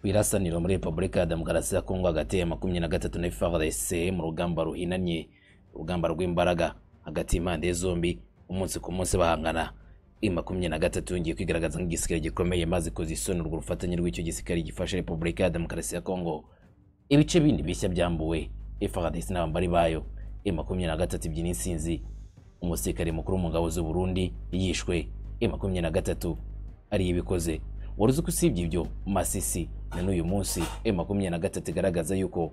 irasaniro muri repubulika ya demokarasi ya kongo hagati ya makumyabiri na gatatu na efuperi mu rugamba ruhinanye urugamba rw'imbaraga hagati y'impande zombi umunsi ku munsi bahangana i makumyabiri na gatatu yongeye kwigaragaza nk'igisirikare gikomeye maze kuzisonerwa urufatanye rw'icyo gisirikare gifashe repubulika ya demokarasi ya kongo ibice bindi bishya byambuwe efuperi n'abambari bayo i makumyabiri na gatatu ibyina insinzi umusirikare mukuru mu ngabo z'u Burundi yishwe i makumyabiri na gatatu ariyo ibikoze wari uzi ko usibye ibyo masisi na n'uyu munsi e makumyabiri na gatatu igaragaza yuko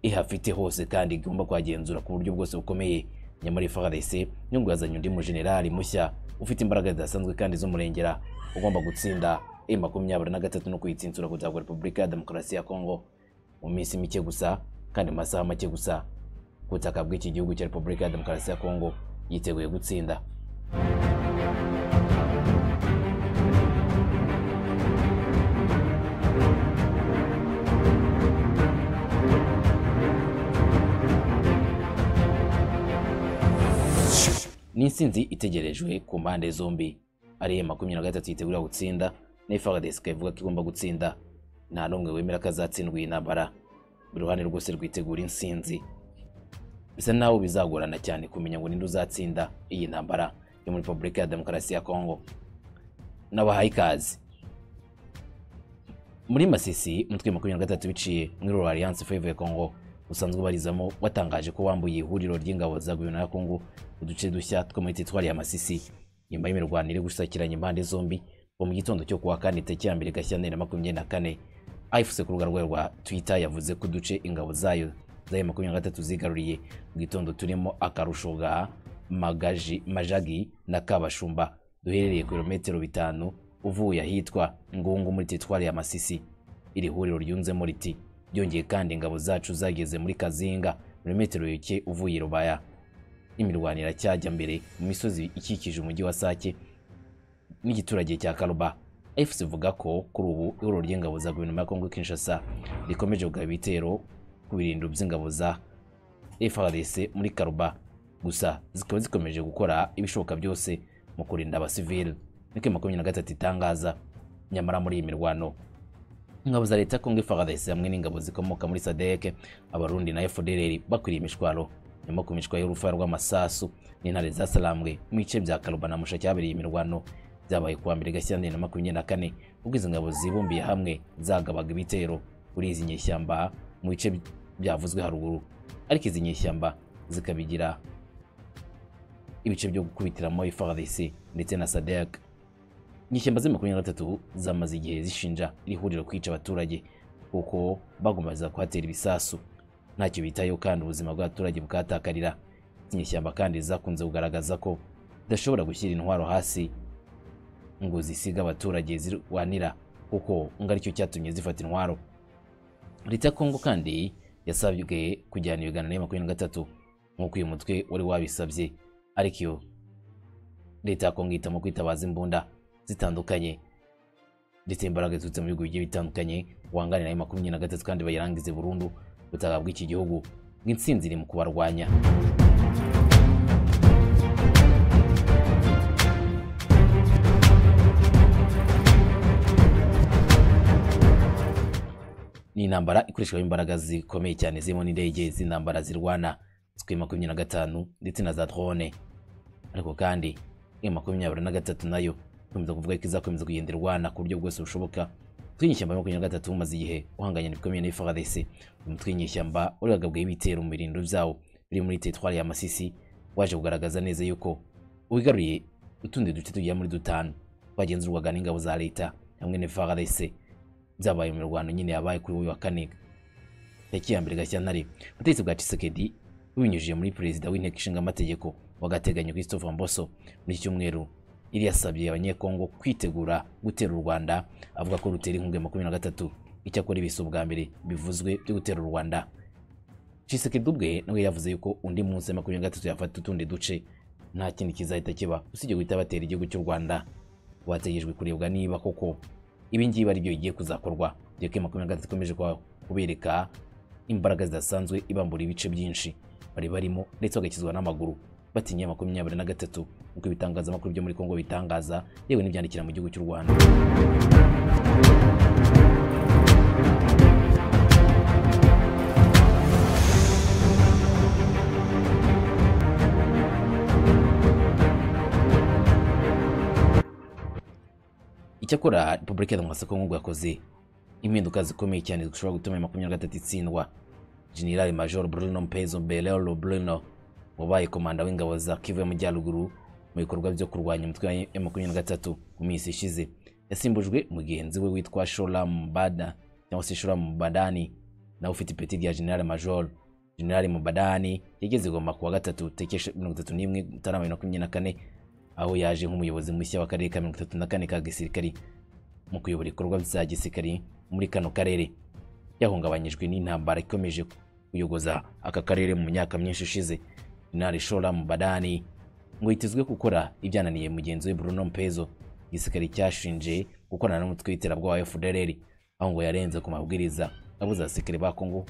ihafite hose kandi igomba kuhagenzura ku buryo bwose bukomeye nyamara FARDC nyungu yazanye undi mujenerali mushya ufite imbaraga zidasanzwe kandi z'umurengera ugomba gutsinda e makumyabiri na gatatu no kuyitsindura kugira ngo repubulika ya demokarasi ya kongo mu minsi mike gusa kandi mu masaha make gusa ku butaka bw'iki gihugu cya repubulika ya demokarasi ya kongo yiteguye gutsinda ni insinzi itegerejwe ku mpande zombi ariyo makumyabiri na gatatu yitegura gutsinda na FARDC ivuga ko igomba gutsinda nta n'umwe wemera ko azatsindwa iyi ntambara buri ruhande rwose rwitegura insinzi bisa naho bizagorana cyane kumenya ngo ninde uzatsinda iyi ntambara yo muri repubulika ya demokarasi ya kongo n'abahaye ikaze muri masisi umutwe makumyabiri na gatatu biciye muri rura alliance favre congo usanzwe ubarizamo watangaje ko wambuye ihuriro ry'ingabo za guverinoma ya kongo uduce dushya two muri teritwari ya masisi nyuma y'imirwano iri gusakiranya impande zombi bo mu gitondo cyo kuwa kane tariki ya mbere gashyantare na makumyabiri na kane ayifuse ku rubuga rwa twita yavuze ko uduce ingabo zayo zayo makumyabiri na gatatu zigaruriye mu gitondo turimo akarusho ga magaji majagi na kabashumba duherereye kilometero bitanu uvuye ahitwa ngungu muri teritwari ya masisi iri huriro ryunzemo riti byongeye kandi ingabo zacu zageze muri kazinga metero yuke uvuye rubaya imirwano iracyajya mbere mu misozi ikikije umujyi wa sake n'igiturage cya karuba efuse ivuga ko kuri ubu ihuriro ry'ingabo za guverinoma ya kongo kinshasa rikomeje kugaba ibitero ku birindiro by'ingabo za frdc muri karuba gusa zikaba zikomeje gukora ibishoboka byose mu kurinda abasivili niko makumyabiri na gatatu itangaza nyamara muri iyi mirwano ingabo za leta kongo FARDC hamwe n'ingabo zikomoka muri SADC abarundi na FDLR bakwiriye imishwaro nyuma ku mishwa y'urufa rw'amasasu n'intare zasalambwe mu bice bya Karuba na Musha cyabereye imirwano byabaye kuwa mbere Gashyantare na makumyabiri na kane ubwo izi ngabo zibumbiye hamwe zagabaga ibitero kuri izi nyeshyamba mu bice byavuzwe haruguru ariko izi nyeshyamba zikabigira ibice byo gukubitiramo FARDC ndetse na SADC inyeshyamba z'i makumyabiri na gatatu zamaze igihe zishinja iri huriro kwica abaturage kuko bagombaga kuhatera ibisasu ntacyo bitayeho kandi ubuzima bw'abaturage bukahatakarira izi nyeshyamba kandi zakunze kugaragaza ko zidashobora gushyira intwaro hasi ngo zisiga abaturage zirwanira kuko ngo aricyo cyatumye zifata intwaro leta ya kongo kandi yasabwe kujyana ibiganiro ya makumyabiri na gatatu nk'uko uyu mutwe wari wabisabye ariko iyo leta ya kongo ihitamo kwitabaza imbunda zitandukanye ndetse imbaraga ziturutse mu bihugu bigiye bitandukanye wanganira ayo makumyabiri na gatatu kandi bayirangize burundu ubutaka bw'iki gihugu ng'intsinzi iri mu kubarwanya ni intambara ikoreshwa imbaraga zikomeye cyane zirimo n'indege z'intambara zirwana zikwiye makumyabiri na gatanu ndetse na za drone ariko kandi iyo makumyabiri na gatatu nayo gukomeza kuvuga ko izakomeza kugenda irwana ku buryo bwose bushoboka umutwe w'inyeshyamba ya makumyabiri na gatatu umaze igihe uhanganye bikomeye na FARDC umutwe w'inyeshyamba wari wagabweho ibitero mu birindiro byawo biri muri teritwari ya Masisi waje kugaragaza neza yuko wigaruriye utundi duce tugera muri dutanu twagenzurwaga n'ingabo za leta hamwe na FARDC byabaye mu mirwano nyine yabaye kuri uyu wa kane tariki ya mbere Gashyantare ubutegetsi bwa Tshisekedi bubinyujije muri perezida w'inteko ishinga amategeko w'agateganyo Christophe Mboso muri iki cyumweru iri yasabye abanyekongo kwitegura gutera u rwanda avuga ko rutera inkunga ya makumyabiri na gatatu icyakora ibisa ubwa mbere bivuzwe byo gutera u rwanda cisekedi ubwe nawe yavuze yuko undi munsi ya makumyabiri na gatatu yafata utundi duce nta kindi kizahita kiba usibye guhita batera igihugu cy'u rwanda bategerejwe kurebwa niba koko ibi ngibi ari byo bigiye kuzakorwa dore ko makumyabiri na gatatu ikomeje kubereka imbaraga zidasanzwe ibambura ibice byinshi bari barimo ndetse bagakizwa n'amaguru batinye makumyabiri na gatatu nk'uko ibitangazamakuru byo muri kongo bitangaza yewe n'ibyandikira mu gihugu cy'u rwanda icyakora repubulika ya demokarasi ya kongo ngo yakoze impinduka zikomeye cyane zishobora gutuma iyi makumyabiri na gatatu itsindwa generali major bruno mpezo belero bruno wabaye komanda w'ingabo za kivu y'amajyaruguru mu bikorwa byo kurwanya umutwe wa makumyabiri na gatatu mu minsi ishize yasimbujwe mugenzi we witwa shora mubada cyangwa se shora mubadani nawe ufite ipeti rya generali major generali mubadani yageze goma kuwa gatatu tekesha mirongo itatu n'imwe mutarama bibiri na makumyabiri na kane aho yaje nk'umuyobozi mushya w'akarere ka mirongo itatu na kane ka gisirikari mu kuyobora ibikorwa bya gisirikari muri kano karere yahungabanyijwe n'intambara ikomeje kuyogoza aka karere mu myaka myinshi ishize inari shora mu badani ngo yitezwe gukora ibyananiye mugenzi we bruno mpezo igisirikare cyashinje gukorana n'umutwe w'iterabwoba wa fdrr aho ngo yarenze ku mabwiriza abuza abasirikare ba kongo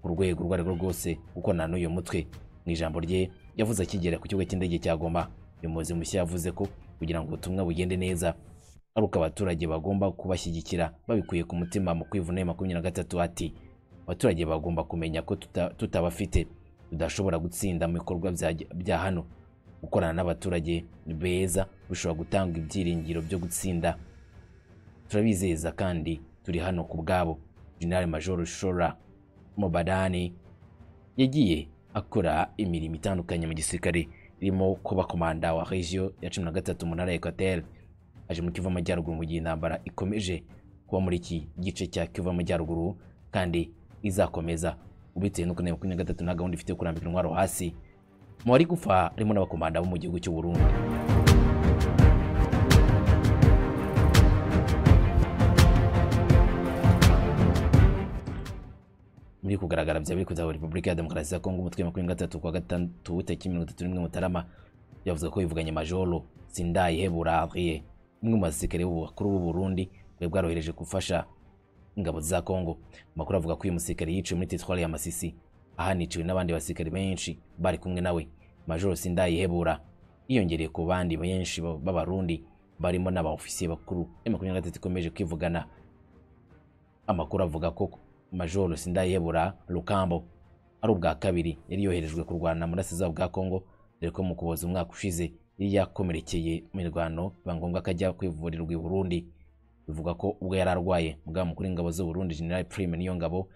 ku rwego urwo ari rwo rwose gukorana n'uyu mutwe mu ijambo rye yavuze akigera ku kibuga cy'indege cya goma umuyobozi mushya yavuze ko kugira ngo ubutumwa bugende neza ari uko abaturage bagomba kubashyigikira babikuye ku mutima mu kwivuna makumyabiri na gatatu ati abaturage bagomba kumenya ko tutabafite tudashobora gutsinda mu bikorwa bya hano gukorana n'abaturage beza bishobora gutanga ibyiringiro byo gutsinda turabizeza kandi turi hano ku bwabo general major shora mubadani yagiye akora imirimo itandukanye mu gisirikare irimo kuba komanda wa regio ya cumi na gatatu mu ntara ya ekwateri aje mu kivu amajyaruguru mu gihe intambara ikomeje kuba muri iki gice cya kivu amajyaruguru kandi izakomeza ubitewe n'uko na makumyabiri na gatatu nta gahunda ifite yo kurambika intwaro hasi mu bari gupfa harimo n'abakomanda bo mu gihugu cy'u Burundi muri kugaragara bya biri kuzaba repubulika ya demokarasi ya kongo umutwe wa makumyabiri na gatatu kwa gatandatu tariki mirongo itatu n'imwe mutarama yavuze ko bivuganye majoro sindayihebura ariye umwe mu basirikare bakuru b'u Burundi bwari bwarohereje gufasha ingabo za Kongo amakuru avuga ko uyu musirikare yiciwe muri teritwari ya Masisi ahaniciwe n'abandi basirikare benshi bari kumwe nawe Major Sindayihebura yiyongereye ku bandi benshi b'abarundi barimo n'abaofisiye bakuru ya makumyabiri na gatatu ikomeje kwivugana amakuru avuga ko Major Sindayihebura Rukambo ari ubwa kabiri yari yoherejwe kurwana muri asiza bwa Kongo dore ko mu kuboza umwaka ushize yakomerekeye mu mirwano biba ngombwa ko ajya kwivurirwa i Burundi bivuga ko ubwo yari arwaye mugaba mukuru w'ingabo z'u Burundi General Prime niyo ngabo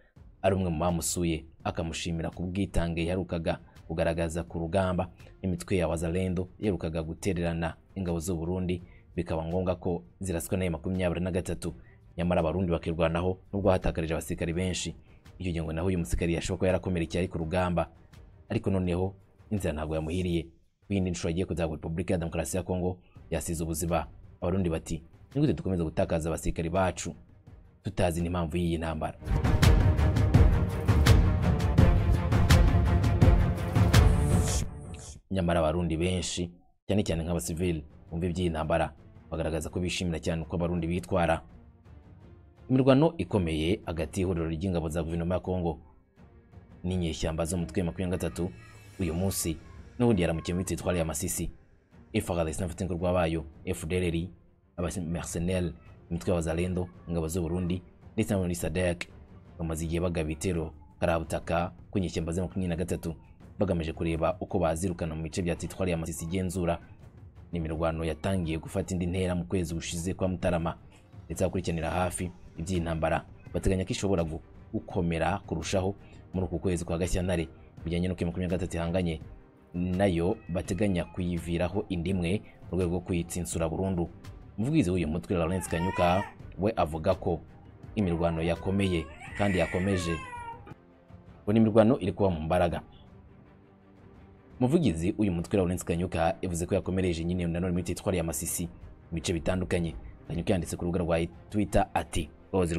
ari umwe mu bamusuye akamushimira ku bwitange yaherukaga kugaragaza ku rugamba n'imitwe ya Wazalendo yaherukaga gutererana ingabo z'u Burundi bikaba ngombwa ko ziraswa nayo makumyabiri na gatatu nyamara abarundi bakirwanaho nubwo hatakarije abasirikari benshi icyo gihe ngo naho uyu musirikari yashoboka yarakomerekeye ari ku rugamba ariko noneho inzira ntabwo yamuhiriye yindi nshuro agiye kuzagwa repubulika ya demokarasi ya kongo yasize ubuzima abarundi bati ni gute dukomeza gutakaza abasirikari bacu tutazi n'impamvu y'iyi ntambara nyamara abarundi benshi cyane cyane nk'abasivili bumva iby'iyi ntambara bagaragaza ko bishimira cyane uko abarundi bitwara imirwano ikomeye hagati y'ihuriro ry'ingabo za guverinoma ya kongo n'inyeshyamba z'umutwe makumyabiri na gatatu uyu munsi n'ubundi yaramukiye muri teritwari ya Masisi FRDC n'abafite inkorwa bayo FDLR abamercenaires imitwe y'abazalendo ingabo z'u Burundi ndetse n'abandi SADC bamaze igihe bagaba ibitero karabutaka ku nyeshyamba za makumyabiri na gatatu bagamije kureba uko bazirukana mu bice bya teritwari ya Masisi igenzura n'imirwano yatangiye gufata indi ntera mu kwezi gushize kwa Mutarama ndetse bakurikiranira hafi iby'iyi ntambara bateganya ko ishobora gukomera kurushaho muri uku kwezi kwa Gashyantare bijyanye n'uko makumyabiri na gatatu ihanganye nayo bateganya kuyiviraho indi imwe mu rwego rwo kuyitsinsura burundu umuvugizi w'uyu mutwe Lawrence Kanyuka we avuga ko imirwano yakomeye kandi yakomeje ngo imirwano iri kuba mu mbaraga umuvugizi w'uyu mutwe Lawrence Kanyuka yavuze ko yakomereje nyine nanone muri teritwari ya Masisi mu bice bitandukanye Kanyuka yanditse ku rubuga rwa Twitter ati rwahoze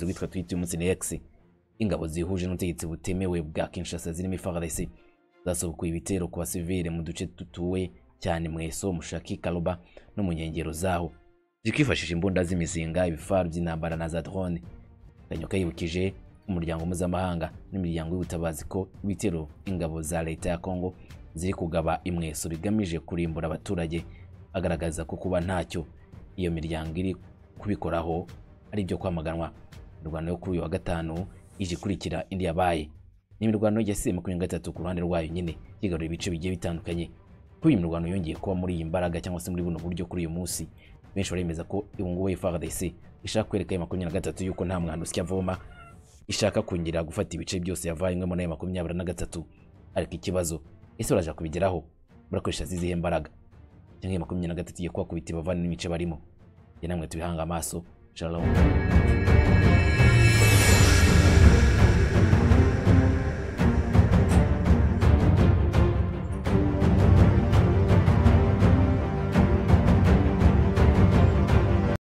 rwitwa Twitter uyu munsi ni X ingabo zihuje n'ubutegetsi butemewe bwa Kinshasa zirimo FARDC zasubukuye ibitero ku basivile mu duce dutuwe cyane mu eso mushaki karuba no mu nkengero zaho zikifashisha imbunda z'imizinga ibifaru by'intambara na za drone Kanyuka yibukije umuryango mpuzamahanga n'imiryango y'ubutabazi ko ibitero ingabo za leta ya Kongo ziri kugaba imweso bigamije kurimbura abaturage agaragaza ko kuba ntacyo iyo miryango iri kubikoraho ari ibyo kwamaganwa imirwano yo kuri uyu wa gatanu ije ikurikira indi yabaye ni imirwano yasiye makumyabiri na gatatu ku ruhande rwayo nyine yigarura ibice bigiye bitandukanye kuri iyi mirwano yongeye kuba muri iyi mbaraga cyangwa se muri buno buryo kuri uyu munsi benshi baremeza ko ubungubu FRDC ishaka kwereka ayo makumyabiri na gatatu yuko nta mwanduzi avoma ishaka kongera gufata ibice byose yavanyweho n'ayo makumyabiri na gatatu ariko ikibazo ese baraje kubigeraho barakoresha zizihe mbaraga cyangwa iyo makumyabiri na gatatu igiye kubakubita ibavane n'ibice barimo njye namwe tubihanga amaso shalom